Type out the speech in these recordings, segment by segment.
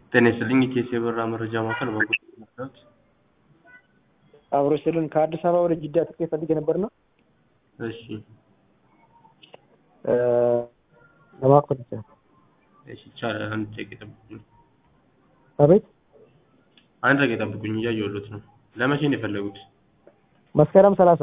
ጤና ይስጥልኝ ኢቲኤስ የበረራ መረጃ ማዕከል በጎ መረዳት አብሮ ስልን ከአዲስ አበባ ወደ ጅዳ ትኬት ፈልጌ ነበርና እሺ ለማወቅ ፈልጌ ነው። እሺ ይቻላል አንድ ደቂቃ ይጠብቁኝ አቤት አንድ ደቂቃ ይጠብቁኝ እያየሁሎት ነው ለመቼ ነው የፈለጉት መስከረም ሰላሳ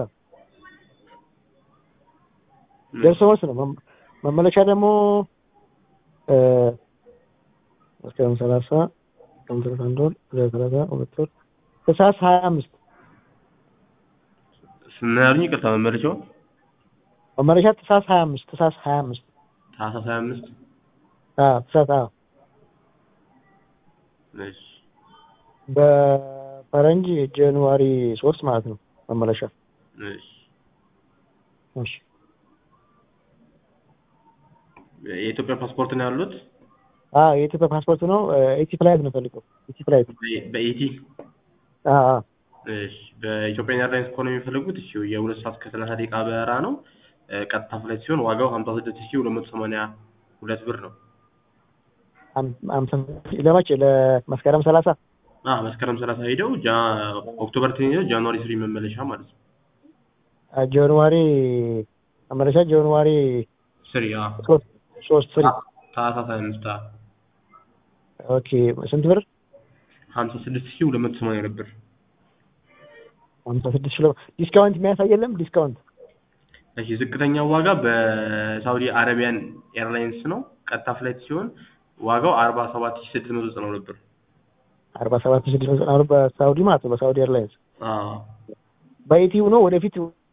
ደርሶ መልስ ነው። መም- መመለሻ ደግሞ እ መስከረም ሰላሳ ጥቅምት አንድ ወር ሁለት ሰላሳ ሁለት ወር ታህሳስ ሀያ አምስት ምን ያሉኝ ይቅርታ መመለሻው መመለሻ ታህሳስ ሀያ አምስት ታህሳስ ሀያ አምስት ታህሳስ ሀያ አምስት አዎ ታህሳስ አዎ እሺ በፈረንጅ ጃንዋሪ ሶስት ማለት ነው መመለሻ እሺ እሺ የኢትዮጵያ ፓስፖርት ነው ያሉት አዎ የኢትዮጵያ ፓስፖርት ነው ኢቲ ፍላይት ነው ፈልገው ኢቲ ፍላይት በ- በኢቲ አዎ አዎ እሺ በኢትዮጵያ ኤርላይንስ ከሆነ የሚፈልጉት እሺ የሁለት ሰዓት ከሰላሳ ደቂቃ በረራ ነው እ፣ ቀጥታ ፍላይት ሲሆን ዋጋው ሀምሳ ስድስት ሺህ ሁለት መቶ ሰማንያ ሁለት ብር ነው አም- አምሳ ለመቼ ለመስከረም ሰላሳ አ መስከረም ሰላሳ ሄደው ጃ ኦክቶበር ቴን ሄደው ጃንዋሪ ስሪ መመለሻ ማለት ነው አ፣ ጃንዋሪ መመለሻ ጃንዋሪ ስሪ አ ሶስት ሶስት ፍሪ ታህሳስ ሀያ አምስት አ ኦኬ ስንት ብር ሀምሳ ስድስት ሺህ ሁለት መቶ ሰማንያ ሁለት ብር ሀምሳ ስድስት ኪሎ ዲስካውንት የሚያሳይ የለም ዲስካውንት እሺ ዝቅተኛው ዋጋ በሳውዲ አረቢያን ኤርላይንስ ነው ቀጥታ ፍላይት ሲሆን ዋጋው አርባ ሰባት ሺህ ስድስት መቶ ዘጠና ሁለት ብር አርባ ሰባት ስድስት መቶ ዘጠና ብር በሳውዲ ማለት ነው በሳውዲ ኤርላይንስ አ በኢቲው ነው ወደፊት